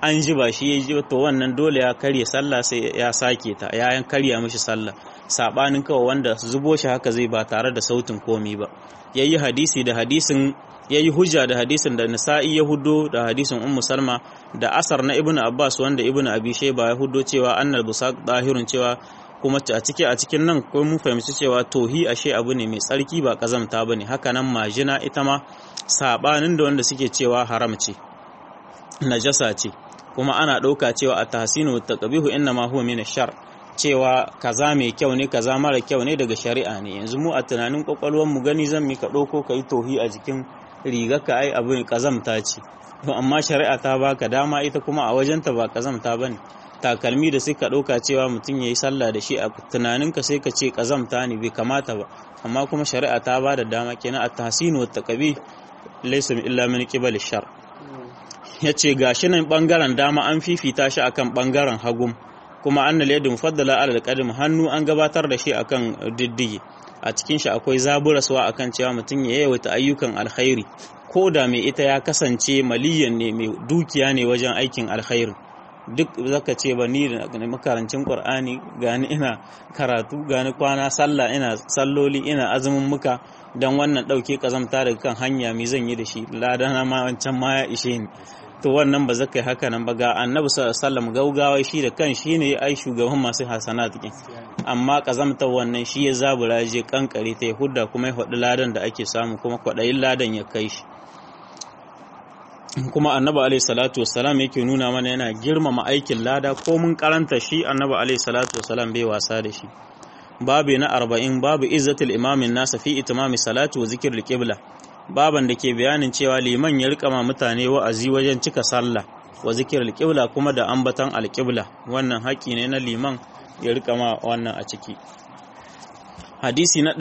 an ji ba shi ya ji to wannan dole ya karya sallah sai ya sake ta ya karya mishi sallah sabanin kawai wanda zubo shi haka zai ba tare da sautin komi ba yayi hadisi da hadisin yayi hujja da hadisin da Nisa'i ya hudo da hadisin Ummu Salma da asar na Ibn Abbas wanda Ibn Abi Shayba ya hudo cewa annal busaq dahirun cewa kuma a ciki a cikin nan ko mun fahimci cewa tohi ashe abu ne mai tsarki ba kazamta bane haka nan majina ita ma sabanin da wanda suke cewa haram ce najasa ce kuma ana ɗauka cewa a tahsinu taqbihu inna ma huwa min shar cewa kaza mai kyau ne kaza mara kyau ne daga shari'a ne yanzu mu a tunanin kwakwalwar mu gani zan mika ɗauko ka yi tohi a jikin riga ka ai abu kazamta ce to amma shari'a ta baka dama ita kuma a wajenta ba kazamta bane takalmi da suka ɗauka cewa mutum ya yi sallah da shi a tunaninka sai ka ce kazamta ne bai kamata ba amma kuma shari'a ta ba da dama kenan a tahsinu wa taqbi laysa illa min qibal shar yace gashi nan bangaren dama an fifita shi akan bangaren hagum kuma annal yadu mufaddala ala alqadim hannu an gabatar da shi akan diddige a cikin shi akwai zaburaswa akan cewa mutum ya yawaita ayyukan alkhairi ko da mai ita ya kasance maliyan ne mai dukiya ne wajen aikin alkhairi duk zaka ce ba ni da makarancin qur'ani gani ina karatu gani kwana sallah ina salloli ina azumin muka dan wannan dauke kazamta daga kan hanya mi zan yi da shi ladana ma wancan ma ya ishe ni to wannan ba zaka yi haka nan ba ga annabi sallallahu alaihi wasallam gaugawa shi da kan shi ne ai shugaban masu hasanat din amma kazamta wannan shi ya zabura je kankare ta hudda kuma ya hudu ladan da ake samu kuma kwadayin ladan ya kai shi kuma annabi alaihi salatu wassalam yake nuna mana yana girmama aikin lada ko mun karanta shi annabi alaihi salatu wassalam bai wasa da shi babu na arba'in babu izzatul imamin nasa fi itimami salatu wa zikir qibla baban da ke bayanin cewa liman ya rika mutane wa'azi wajen cika sallah wa zikir qibla kuma da ambatan alqibla wannan haƙi ne na liman ya rika ma wannan a ciki hadisi na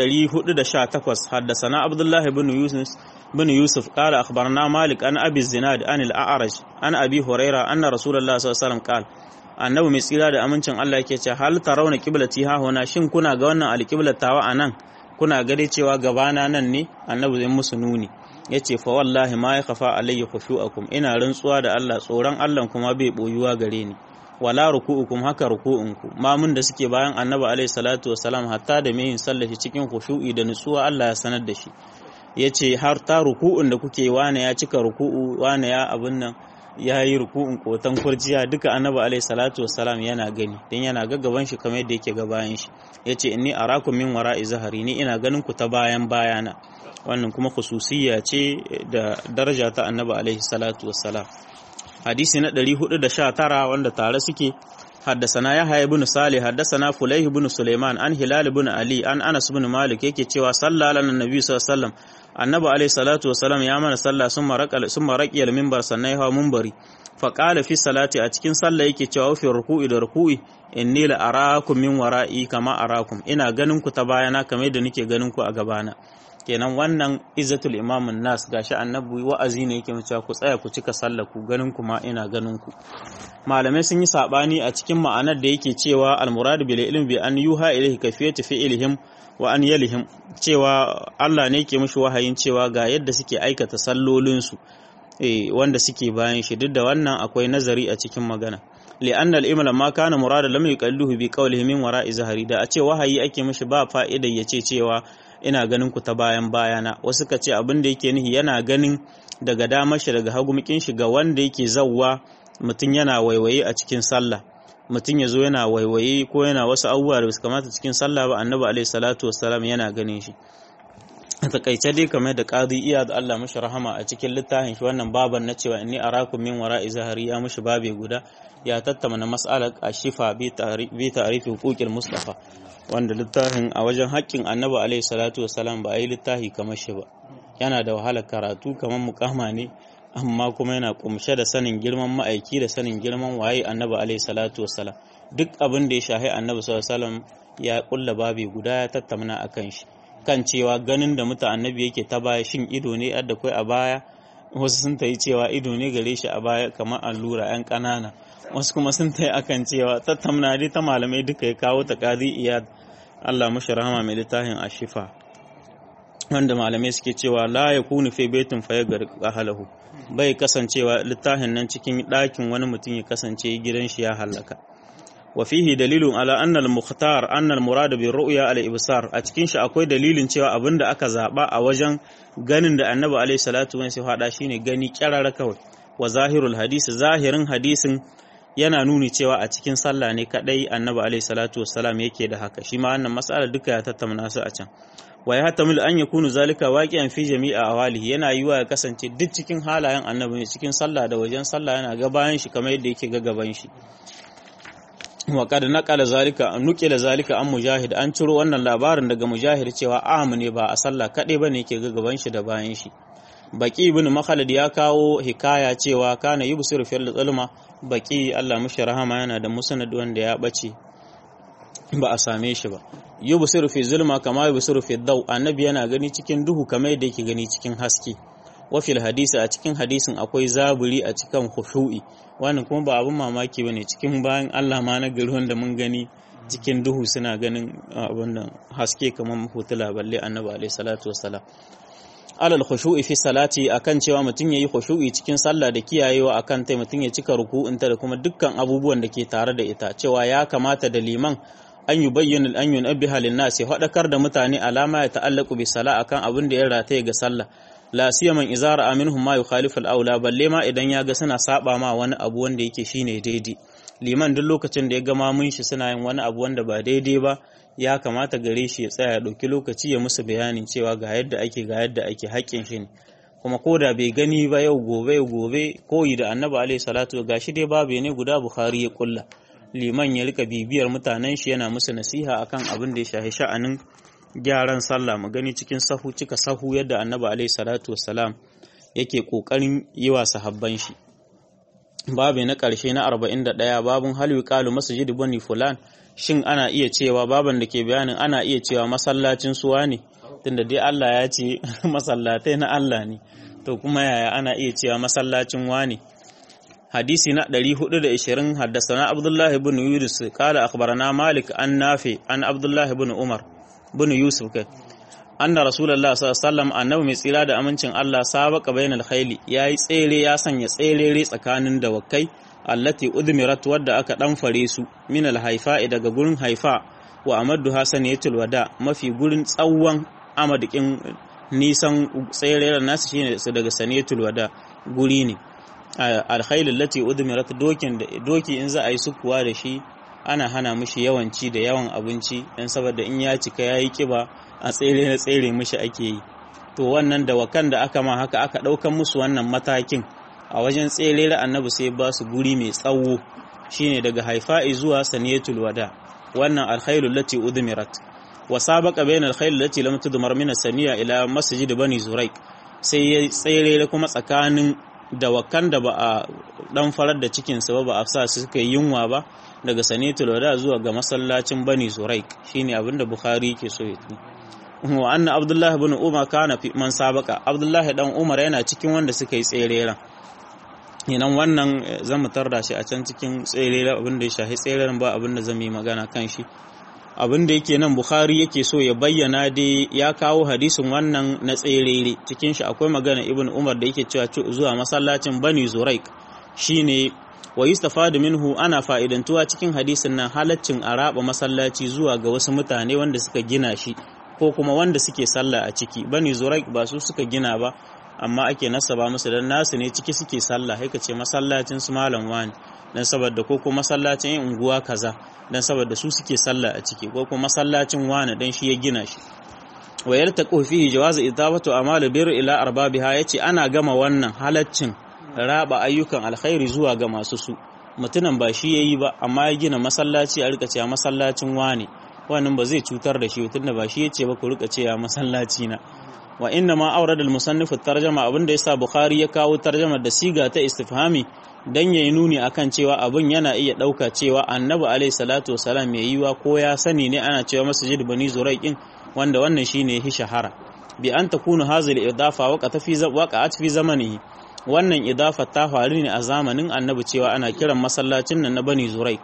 418 haddasana abdullahi ibn yusuf بن يوسف قال أخبرنا مالك أن أبي الزناد أن الأعرج أن أبي هريرة أن رسول الله صلى الله عليه وسلم قال annabi mai tsira da amincin Allah yake ce hal tarawna qiblati ha hona shin kuna ga wannan alqiblat tawa anan kuna ga dai cewa gabana nan ne annabi zai musu nuni yace fa wallahi ma ya khafa alayya khushu'akum ina rantsuwa da Allah tsoron Allah kuma bai boyuwa gare ni wala ruku'ukum haka ruku'unku mamun da suke bayan annabi alayhi salatu wasalam hatta da mai yin sallashi cikin khushu'i da nutsuwa Allah ya sanar da shi ya ce har ta ruku'un da kuke wane ya cika ruku'u wane ya abin nan ya yi ruku'un kotan kurjiya duka annabi alaihi salatu wassalam yana gani don yana gaggaban shi kamar yadda yake gabayan shi ya ce inni arakum min wara'i zahari ni ina ganin ku ta bayan bayana wannan kuma khususiyya ce da daraja ta annabi alaihi salatu wassalam hadisi na 419 wanda tare suke حدثنا يحيى بن صالح حدثنا فليه بن سليمان عن هلال بن علي عن انس بن مالك yake cewa salla lana annabi sallallahu alaihi wasallam annabi alaihi salatu wasallam ya mana sallah summa raqal summa raqiyal minbar sannan ya minbari fa qala fi salati a cikin sallah yake cewa fi ruku'i da ruku'i inni la arakum min wara'i kama arakum ina ganin ku ta bayana kamar yadda nake ganin ku a gabana kenan wannan izzatul imamun nas gashi annabi wa'azi ne yake cewa ku tsaya ku cika sallah ku ganin ku ma ina ganin ku malamai sun yi sabani a cikin ma'anar da yake cewa almurad bil ilm bi an yuha ilayhi kayfiyatu fi'lihim wa an yalihim cewa Allah ne yake mishi wahayin cewa ga yadda suke aikata sallolin su eh wanda suke bayan shi duk da wannan akwai nazari a cikin magana li'anna al-imla ma kana murada lam yuqalluhu bi qawlihi min wara'i zahari da a ce wahayi ake mishi ba fa'ida yace cewa ina ganin ku ta bayan bayana wasu ka ce abin da yake nihi yana ganin daga damar shi daga hagumikin shi ga wanda yake zawwa mutum yana waiwaye a cikin sallah mutum ya zo yana waiwaye ko yana wasu abubuwa da su kamata cikin sallah ba annabi alaihi salatu wassalam yana ganin shi a takaice dai kamar da qadi iya da Allah mashi rahama a cikin littafin shi wannan baban na cewa inni arakum min wara'i zahari ya mashi babe guda ya tattauna mas'alar ashifa bi ta'rifi huquqil mustafa wanda littafin a wajen haƙƙin annabi alaihi salatu wassalam ba a yi littafi kamar shi ba yana da wahalar karatu kamar mukama ne amma kuma yana kumshe da sanin girman ma'aiki da sanin girman waye annabi alaihi salatu wassalam duk abin da ya shahi annabi sallallahu alaihi wasallam ya kulla babi guda ya tattauna akan shi kan cewa ganin da muta annabi yake ta baya shin ido ne yadda kai a baya wasu sun tayi cewa ido ne gare shi a baya kamar allura yan ƙanana wasu kuma sun tayi akan cewa tattauna dai ta malamai duka ya kawo ta qadi iyad Allah mashi rahama mai littafin ashifa wanda malamai suke cewa la yakunu fi baitin fayagar ahlahu bai kasancewa littafin nan cikin ɗakin wani mutum ya kasance gidan shi ya halaka wa fihi dalilun ala anna al-mukhtar anna al-murad bi ru'ya al-ibsar a cikin shi akwai dalilin cewa abinda aka zaba a wajen ganin da annabi alaihi salatu wa sallam hada shine gani kyarara kawai wa zahirul hadisi zahirin hadisin yana nuni cewa a cikin sallah ne kadai annabi alaihi salatu wassalam yake da haka shi ma wannan mas'ala duka ya tattauna su a can wa ya hatamil an yakunu zalika waqi'an fi jami'a awalihi yana yiwa ya kasance duk cikin halayen annabi ne cikin sallah da wajen sallah yana ga bayan shi kamar yadda yake ga gaban shi wa qad naqala zalika nuqila zalika an mujahid an ciro wannan labarin daga mujahid cewa amu ne ba a sallah kadai bane yake ga gaban shi da bayan shi baki ibn makhalid ya kawo hikaya cewa kana yubsiru fil zulma baki Allah mushi rahama yana da musnad wanda ya bace ba a same shi ba yubsiru fi zulma kama yubsiru fi daw annabi yana gani cikin duhu kamar yadda yake gani cikin haske wa fil hadisi a cikin hadisin akwai zaburi a cikin khushu'i wannan kuma ba abun mamaki bane cikin bayan Allah ma na gari wanda mun gani cikin duhu suna ganin abun nan haske kamar hutula balle annabi alaihi salatu wassalam alal khushu'i fi salati akan cewa mutum yayi khushu'i cikin sallah da kiyayewa akan tai mutum ya cika ruku'unta da kuma dukkan abubuwan da ke tare da ita cewa ya kamata da liman an yi bayyana an yunabbiha lin-nas ya fadakar da mutane alama ya ta'allaku bi sala akan abin da ya rataye ga sallah la siyaman izara aminhum ma yukhalifu al-aula balle ma idan ya ga suna saba ma wani abu wanda yake shine daidai liman duk lokacin da ya ga mamun shi suna yin wani abu wanda ba daidai ba ya kamata gare shi ya tsaya ya ɗauki lokaci ya musu bayanin cewa ga yadda ake ga yadda ake haƙƙin shi ne kuma ko da bai gani ba yau gobe yau gobe koyi da annabi alaihi salatu ga shi dai babu ne guda bukhari ya kulla liman ya rika bibiyar mutanen shi yana musu nasiha akan abin da ya shahi sha'anin gyaran sallah mu gani cikin sahu cika sahu yadda annabi alaihi salatu wassalam yake kokarin yi wa sahabban shi babu na ƙarshe na 41 babun hal yuqalu masjid bani fulan shin ana iya cewa baban da ke bayanin ana iya cewa masallacin suwa ne tunda dai Allah ya ce masallatai na Allah ne to kuma yaya ana iya cewa masallacin wane hadisi na 420 haddasana Abdullah ibn Yunus kala akhbarana Malik an Nafi an Abdullah ibn Umar ibn Yusuf kai anna Rasulullah sallallahu alaihi wasallam annabi mai tsira da amincin Allah sabaka bainal khayli yayi tsere ya sanya tserere tsakanin dawakai allati udmirat wadda aka dan fare su min alhaifa daga gurin haifa wa amaddu hasan yatul wada mafi gurin tsawon amadikin nisan tsereren nasu shine su daga sanatul wada guri ne alkhayl allati udmirat dokin da doki in za a yi sukuwa da shi ana hana mishi yawanci da yawan abinci dan saboda in ya cika yayi kiba a tsere na tsere mishi ake yi to wannan dawakan da aka ma haka aka daukan musu wannan matakin a wajen tserere annabi sai ba su guri mai tsawo shine daga haifa'i zuwa saniyatul wada wannan alkhairu lati udmirat wa sabaqa bayna alkhairu lati lam tudmar min saniya ila masjid bani zuraik sai ya tserere kuma tsakanin dawakan da ba a dan farar da cikin sa ba a sa su suka yi yunwa ba daga saniyatul wada zuwa ga masallacin bani zuraik shine abinda bukhari yake so ya wa anna abdullahi ibn umar kana fi man sabaqa abdullahi dan umar yana cikin wanda suka yi tsereren inan wannan zan mu tarda shi a can cikin tsere abin da ya shahi tseren ba abin da zan yi magana kan shi abin da yake nan bukhari yake so ya bayyana dai ya kawo hadisin wannan na tserere cikin shi akwai magana ibn umar da yake cewa zuwa masallacin bani zuraik shine wa yustafadu minhu ana fa'idantuwa cikin hadisin nan halaccin araba masallaci zuwa ga wasu mutane wanda suka gina shi ko kuma wanda suke sallah a ciki bani zuraik ba su suka gina ba amma ake nasaba musu dan nasu ne ciki suke sallah haika ce masallacin su malam wani dan saboda ko kuma masallacin yin unguwa kaza dan saboda su suke sallah a ciki ko kuma masallacin wani dan shi ya gina shi wa yaltaqu fihi jawaz idabatu amal bir ila arbabiha yace ana gama wannan halaccin raba ayyukan alkhairi zuwa ga masu su mutunan ba shi yayi ba amma ya gina masallaci a rika cewa masallacin wani wannan ba zai cutar da shi tunda ba shi yace ba ku rika cewa masallaci na wa inna ma aurada al-musannif at-tarjama abinda yasa bukhari ya kawo tarjama da siga ta istifhami dan yayi nuni akan cewa abin yana iya dauka cewa annabi alayhi salatu wasalam mai yiwa ko ya sani ne ana cewa masjid bani zuraiqin wanda wannan shine hi shahara bi an takunu hazil idafa waqata fi waqa'at fi zamanihi wannan idafa ta faru ne a zamanin annabi cewa ana kiran masallacin nan na bani zuraiq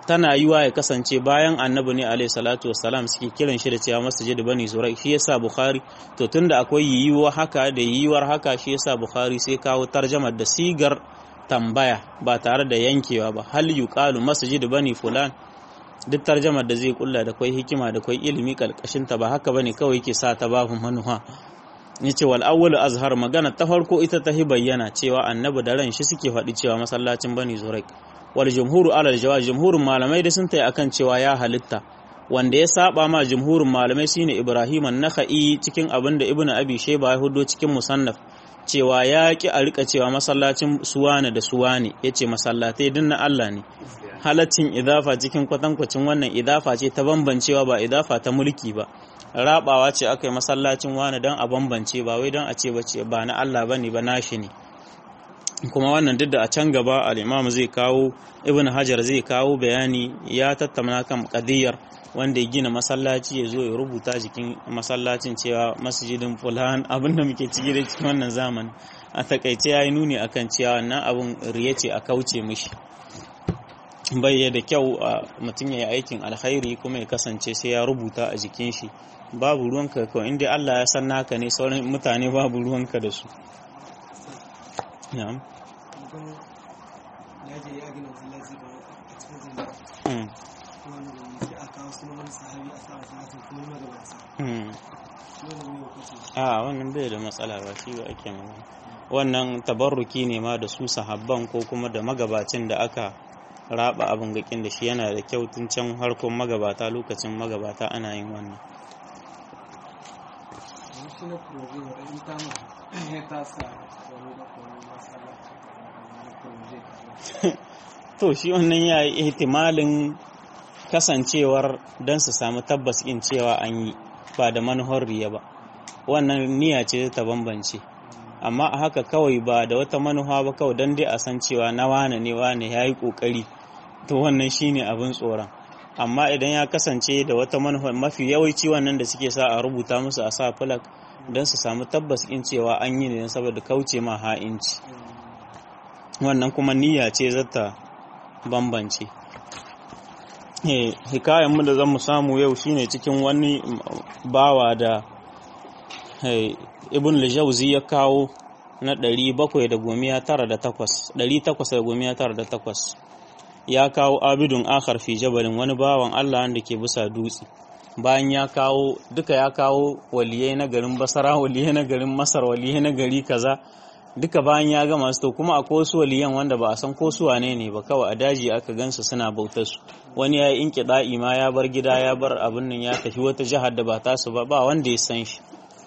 tana yiwa ya kasance bayan annabi ne alaihi salatu wassalam suke kiran shi da cewa masjid bani zurai shi yasa bukhari to tunda akwai yiwuwa haka da yiwuwar haka shi yasa bukhari sai kawo tarjamar da sigar tambaya ba tare da yankewa ba hal yuqalu masjid bani fulan duk tarjamar da zai kulla da kwai hikima da kwai ilimi kalkashin ta ba haka bane kawai yake sa ta babu manuha yace wal awwalu azhar magana ta farko ita ta hi bayyana cewa annabi da ran shi suke faɗi cewa masallacin bani zurai wal jumhuru alal jawaz jumhurin malamai da sun tayi akan cewa ya halitta wanda ya saba ma jumhurin malamai shine Ibrahim an-Nakhai cikin abin da Ibn Abi Shayba ya hudo cikin musannaf cewa ya ki a rika cewa masallacin suwane da suwane yace masallatai din na Allah ne halaccin idafa cikin kwatankwacin wannan idafa ce ta bambancewa ba idafa ta mulki ba rabawa ce aka yi masallacin wani don a bambance ba wai don a ce ba na Allah bane ba nashi ne kuma wannan duk da a can gaba al-imam zai kawo ibn hajar zai kawo bayani ya tattauna kan qadiyar wanda ya gina masallaci ya zo ya rubuta jikin masallacin cewa masjidin fulan abin da muke ciki da cikin wannan zamani a takaice ya yi nuni akan cewa wannan abin riya ce a kauce mishi bai da kyau a mutum ya yi aikin alkhairi kuma ya kasance sai ya rubuta a jikin shi babu ruwanka kawai inda Allah ya san naka ne sauran mutane babu ruwanka da su na'am a wannan bai da matsala ba shi ba ake magana wannan tabarruki ne ma da su sahabban ko kuma da magabacin da aka raba abin gakin da shi yana da kyau tun can harkon magabata lokacin magabata ana yin wannan to shi wannan ya yi ihtimalin kasancewar don su samu tabbas in cewa an yi ba da manuhar riya ba wannan niyya ce ta bambance amma a haka kawai ba da wata manuha ba kawai don dai a san cewa na wane ne wane ya yi ƙoƙari to wannan shine abin tsoron amma idan ya kasance da wata manufa mafi yawanci wannan da suke sa a rubuta musu a sa fulak don su samu tabbas in cewa an yi ne saboda kauce ma ha'inci wannan kuma niyya ce zata bambance hikayen mu da zan mu samu yau shine cikin wani bawa da ibn al-jawzi ya kawo na 798 ya kawo abidun akhar fi jabalin wani bawan Allah wanda ke bisa dutse bayan ya kawo duka ya kawo waliyai na garin basara waliyai na garin masar waliyai na gari kaza duka bayan ya gama su to kuma akwai wasu waliyan wanda ba a san ko su wane ne ba kawai a daji aka gansu suna bautar su wani ya yi inki da'i ma ya bar gida ya bar abin nan ya tafi wata jihar da ba tasu ba ba wanda ya san shi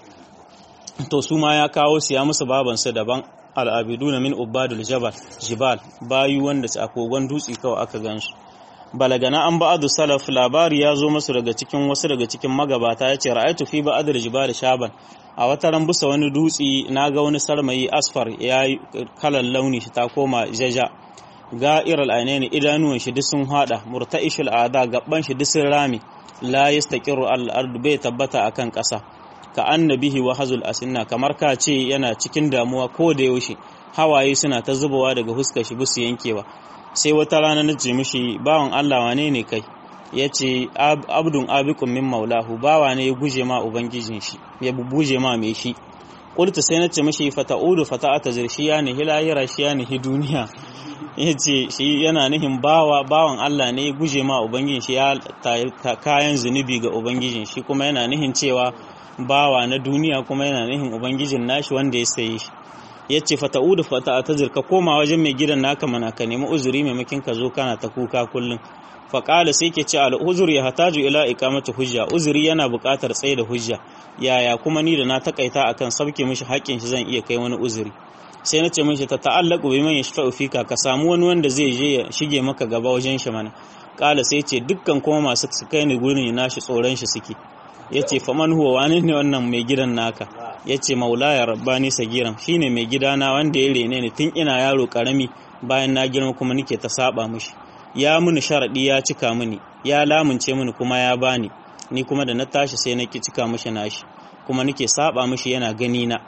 to su ma ya kawo su ya musu babansu daban al'abiduna min ubadul jabal jibal bayu wanda a kogon dutse kawai aka gansu balagana an ba'adu salaf labari ya zo masu daga cikin wasu daga cikin magabata ya ce ra'aitu fi ba'adul jibal shaban a wata ran busa wani dutse na ga wani sarmayi asfar ya yi kalan launi shi ta koma jaja ga'iral ainaini idanuwan shi duk sun hada murta'ishul ada gaban shi duk sun rami la yastaqiru al-ardu bai tabbata akan ƙasa ka annabihi wa hazul asinna kamar ka ce yana cikin damuwa ko da yaushe hawaye suna ta zubawa daga huskar shi busu yankewa sai wata rana na ce mishi bawan Allah wane ne kai ya ce abdun abikun min maulahu bawa ne ya guje ma ubangijin shi ya buje ma mai shi kulta sai na ce mishi fata'udu fata'ata zirshi ya nihi lahira shi ya nihi duniya ya ce shi yana nihin bawa bawan Allah ne ya guje ma ubangijin shi ya kayan zunubi ga ubangijin shi kuma yana nihin cewa bawa na duniya kuma yana nihin ubangijin nashi wanda ya saye shi ya ce fata'udu fata ta zirka koma wajen mai gidan naka mana ka nemi uzuri maimakin ka zo kana ta kuka kullum faƙala sai ke ce al'uzur ya hataju ila ikamata hujja uzuri yana buƙatar tsaye da hujja yaya kuma ni da na takaita akan sabke mishi haƙƙin shi zan iya kai wani uzuri sai na ce mishi ta ta'allaku bi man yashfa'u fika ka samu wani wanda zai je ya shige maka gaba wajen shi mana ƙala sai ce dukkan kuma masu su kai ni gurin nashi tsoron shi suke ya ce faman huwa wani ne wannan mai gidan naka ya ce maulaya rabbani sagiran shine mai gidana wanda ya rene ni tun ina yaro karami bayan na girma kuma nike ta saba mishi ya mini sharaɗi ya cika mini ya lamunce mini kuma ya bani ni kuma da na tashi sai na ki cika mishi nashi kuma nike saba mishi yana gani na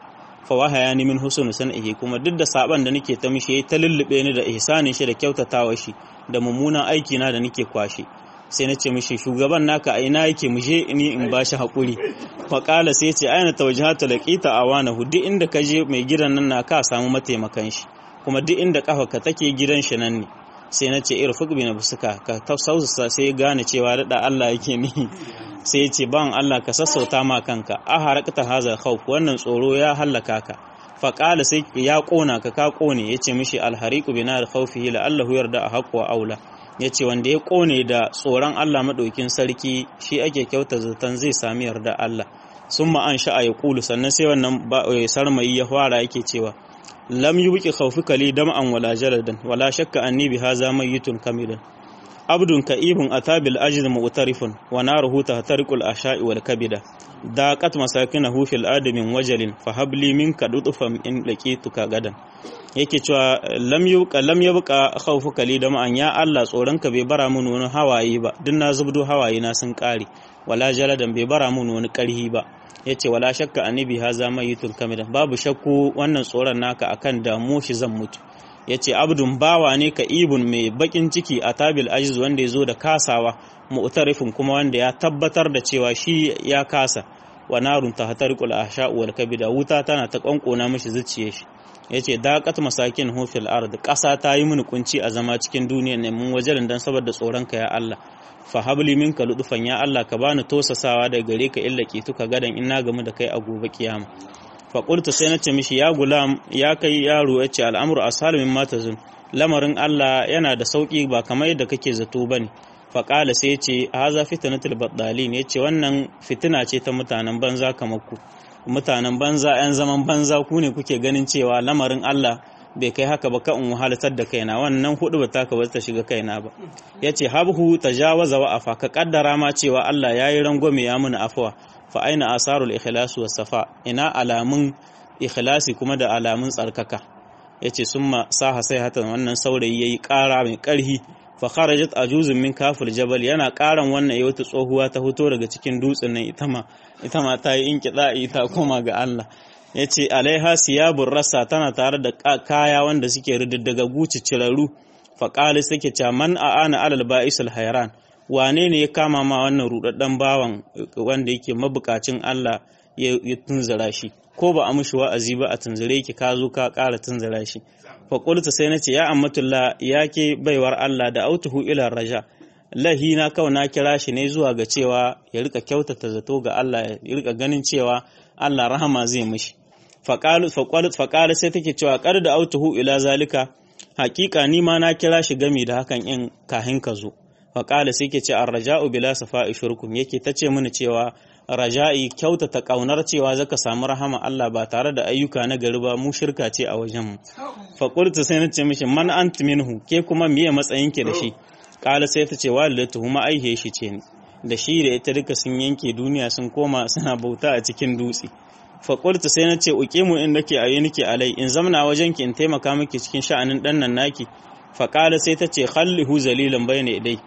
fa wahaya ni min husnu san'ihi kuma duk da saban da nake ta mishi ta lullube ni da ihsanin shi da kyautatawa shi da mummunan aiki na da nake kwashe sai na ce mishi shugaban naka a ina yake muje ni in ba shi haƙuri faƙala sai ce aina tawajjahata laqita awanahu duk inda ka je mai gidan nan na ka samu mataimakan shi kuma duk inda kafa ka take gidan shi nan ne sai na ce irfuk bi nafsuka ka tausausa sai gane cewa da Allah yake ni sai ya ce ban Allah ka sassauta ma kanka a harakta haza khawf wannan tsoro ya hallaka ka faƙala sai ya ƙona ka ka ƙone ya ce mishi alhariku bi nar khawfihi la Allahu yarda a haƙwa aula ya ce wanda ya ƙone da tsoron Allah maɗaukin sarki shi ake kyauta zaton zai sami yarda Allah sun ma'an sha'a ya ƙulu sannan sai wannan sarmayi ya fara yake cewa lam yi wuki khawfi kali dam'an wala jaladan wala shakka anni bi haza mayyitun kamidan abdun ka'ibun atabil ajiz mu'tarifun wa naruhu tahtariqul ashai wal kabida daqat masakinahu fil adamin wajalin fa habli minka dutufan in laqituka gadan yake cewa lam yubqa lam yubqa khawfuka li da ma'an ya Allah tsoronka bai bara mun wani hawaye ba duk na zubdo hawaye na sun kare wala jaladan bai bara mun wani karhi ba yace wala shakka annabi haza mayitun kamida babu shakku wannan tsoron naka akan damu shi zan mutu yace abdun bawa ne ka ibun mai bakin ciki a tabil ajiz wanda ya zo da kasawa mu'tarifin kuma wanda ya tabbatar da cewa shi ya kasa wa narun tahtariqul ahsha wal kabida wuta tana ta kankona mishi zuciyar shi yace daqat masakin hu fil ard ƙasa ta yi mini kunci a zama cikin duniyar ne mun wajen dan saboda tsoron ka ya Allah fa habli minka ludufan ya Allah ka bani tosasawa daga gare ka illa ki tuka gadan in na gamu da kai a gobe kiyama fa qultu sai nace mishi ya gulam ya kai yaro yace al'amru ashalu mimma tazun lamarin Allah yana da sauki ba kamar yadda kake zato bane fa qala sai yace haza fitnatul baddalin yace wannan fitina ce ta mutanen banza kamar ku mutanen banza 'yan zaman banza ku ne kuke ganin cewa lamarin Allah bai kai haka ba ka in wahalatar da kaina wannan hudu ba taka ba ta shiga kaina ba yace habhu tajawaza wa afa ka kaddara ma cewa Allah yayi rangwame ya muni afwa fa aina asarul ikhlas was safa ina alamun ikhlasi kuma da alamun tsarkaka yace summa saha sai hatan wannan saurayi yayi kara mai karhi fa kharajat ajuzun min kafil jabal yana karan wannan wata tsohuwa ta fito daga cikin dutsen nan ita ma ita ma ta yi inkida'i ta koma ga Allah yace alaiha siyabur rasa tana tare da kaya wanda suke rididdaga guci ciraru fa qali suke cewa man aana alal ba'isul hayran wane ne ya kama ma wannan rudaddan bawan wanda yake mabukacin Allah ya tunzura shi ko ba a mushi wa'azi ba a tunzure ki ka zo ka ƙara tunzura shi fa qultu sai nace ya ammatullah yake baiwar Allah da autuhu ila raja lahina kawai na kira shi ne zuwa ga cewa ya rika kyautata zato ga Allah ya rika ganin cewa Allah rahama zai mishi faqalu faqalu faqala sai take cewa qad da autuhu ila zalika haƙiƙa ni ma na kira shi gami da hakan in kahin ka zo faqala sai ke ce ar-raja'u bila safa'i shirkum yake tace mini cewa raja'i kyautata kaunar cewa zaka samu rahama Allah ba tare da ayyuka na gari ba mu shirka ce a wajen mu fa qultu sai nace mishi man ant minhu ke kuma miye matsayin ki da shi kala sai ta ce walidatu huma aihe shi ce ni da shi da ita duka sun yanke duniya sun koma suna bauta a cikin dutse fa qultu sai nace uqimu in nake ayi nake alai in zamna wajen ki in taimaka miki cikin sha'anin dan nan naki fa kala sai ta ce khallihu zalilan bayna idai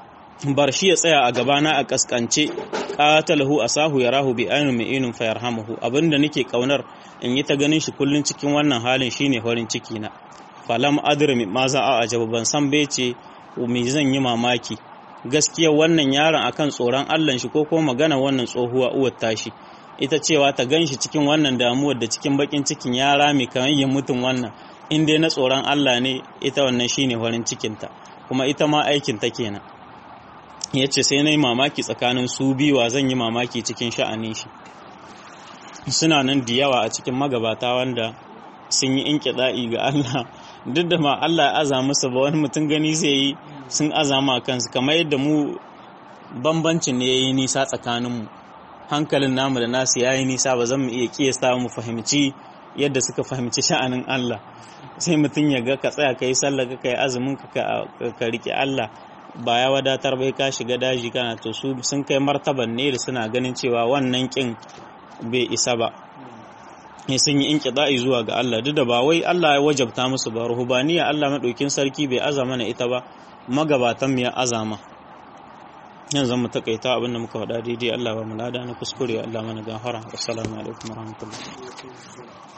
bar shi ya tsaya a gabana a kaskance qatalahu asahu yarahu bi aynin ma'inun fayarhamuhu abinda nake kaunar in yi ta ganin shi kullun cikin wannan halin shine farin ciki na falam adri ma za a ajaba ban san bai ce me zan yi mamaki gaskiya wannan yaron akan tsoron Allah shi ko kuma magana wannan tsohuwa uwar tashi ita cewa ta gan shi cikin wannan damuwar da cikin bakin cikin ya rame kamar yin mutum wannan in dai na tsoron Allah ne ita wannan shine farin cikinta kuma ita ma aikin ta kenan ya ce sai na yi mamaki tsakanin su biyuwa zan yi mamaki cikin sha'anin shi suna nan da yawa a cikin magabata wanda sun yi inkiɗa'i ga Allah duk da ma Allah ya aza musu ba wani mutum gani zai yi sun azama kansu kamar yadda mu bambancin ne ya yi nisa tsakaninmu hankalin namu da nasu ya yi nisa ba zan mu iya kiyasta mu fahimci yadda suka fahimci sha'anin Allah sai mutum ya ga ka tsaya ka yi sallah ka yi azumin ka ka riƙe Allah ba ya wadatar bai ka shiga daji kana to su sun kai martaban ne da suna ganin cewa wannan kin bai isa ba ne sun yi inkida'i zuwa ga Allah duk da ba wai Allah ya wajabta musu ba ruhubaniya Allah madaukin sarki bai azama na ita ba magabatan mu ya azama yanzu mu takaita abinda muka faɗa daidai Allah ba mu lada na kuskure Allah mana gafara assalamu alaikum warahmatullahi